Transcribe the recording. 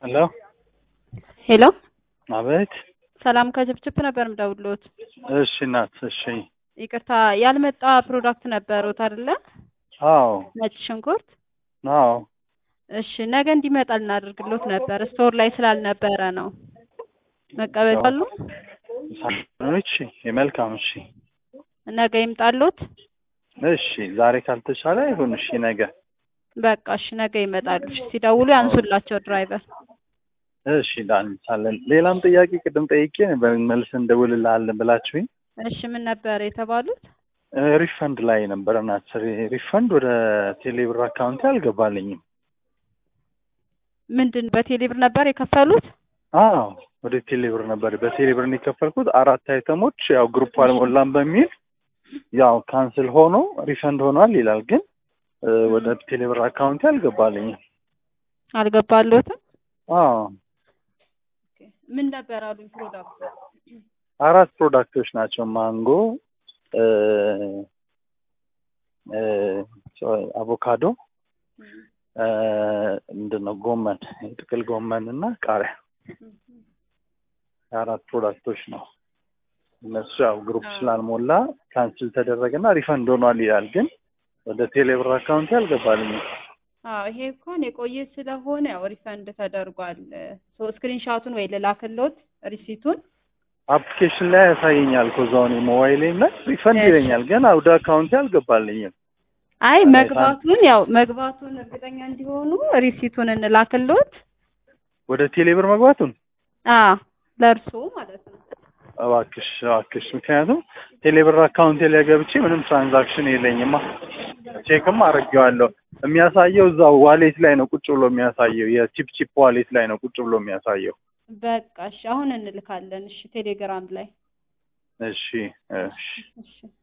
ሄሎ ሄሎ አቤት። ሰላም ከችፕችፕ ነበር ምደውልዎት። እሺ እናት፣ እሺ። ይቅርታ ያልመጣ ፕሮዳክት ነበሩት አይደለ? አዎ ነጭ ሽንኩርት። አዎ። እሺ ነገ እንዲመጣ ልናደርግሎት ነበር፣ ስቶር ላይ ስላልነበረ ነው። መቀበል አሉ? እሺ፣ መልካም። እሺ፣ ነገ ይምጣሎት። እሺ። ዛሬ ካልተቻለ ይሁን። እሺ፣ ነገ በቃ እሺ፣ ነገ ይመጣሉ። እሺ፣ ሲደውሉ ያንሱላቸው ድራይቨር። እሺ፣ ዳንቻለን። ሌላም ጥያቄ ቅድም ጠይቄ መልስ እንደውልልሃለን ብላችሁኝ እሺ፣ ምን ነበር የተባሉት? ሪፈንድ ላይ ነበር እናት። ሪፈንድ ወደ ቴሌብር አካውንት አልገባልኝም። ምንድን በቴሌብር ነበር የከፈሉት? አዎ ወደ ቴሌብር ነበር በቴሌብር ነው የከፈልኩት። አራት አይተሞች ያው ግሩፕ አልሞላም በሚል ያው ካንስል ሆኖ ሪፈንድ ሆኗል ይላል፣ ግን ወደ ቴሌብር አካውንት አልገባልኝም። አልገባሎትም? አዎ ምን ነበር አሉኝ ፕሮዳክቱ? አራት ፕሮዳክቶች ናቸው። ማንጎ፣ አቮካዶ፣ ምንድን ነው ጎመን፣ የጥቅል ጎመን እና ቃሪያ የአራት ፕሮዳክቶች ነው። እነሱ ያው ግሩፕ ስላልሞላ ካንስል ተደረገና ሪፈንድ ሆኗል ይላል፣ ግን ወደ ቴሌብር አካውንት አልገባልኝም። አዎ ይሄ እንኳን የቆየ ስለሆነ ያው ሪፈንድ ተደርጓል። ሶ ስክሪንሻቱን ወይ ልላክልዎት ሪሲቱን አፕሊኬሽን ላይ ያሳየኛል እኮ እዛው እኔ ሞባይሌ ላይ ሪፈንድ ይለኛል፣ ግን ወደ አካውንቴ አልገባልኝም። አይ መግባቱን ያው መግባቱን እርግጠኛ እንዲሆኑ ሪሲቱን እንላክልዎት። ወደ ቴሌብር መግባቱን አዎ ለእርሶ ማለት ነው። እባክሽ እባክሽ፣ ምክንያቱም ቴሌብር አካውንቴ ላይ ገብቼ ምንም ትራንዛክሽን የለኝማ። ቼክም አድርጌዋለሁ። የሚያሳየው እዛው ዋሌት ላይ ነው ቁጭ ብሎ የሚያሳየው፣ የቺፕ ቺፕ ዋሌት ላይ ነው ቁጭ ብሎ የሚያሳየው። በቃ እሺ፣ አሁን እንልካለን። እሺ ቴሌግራም ላይ እሺ እሺ እሺ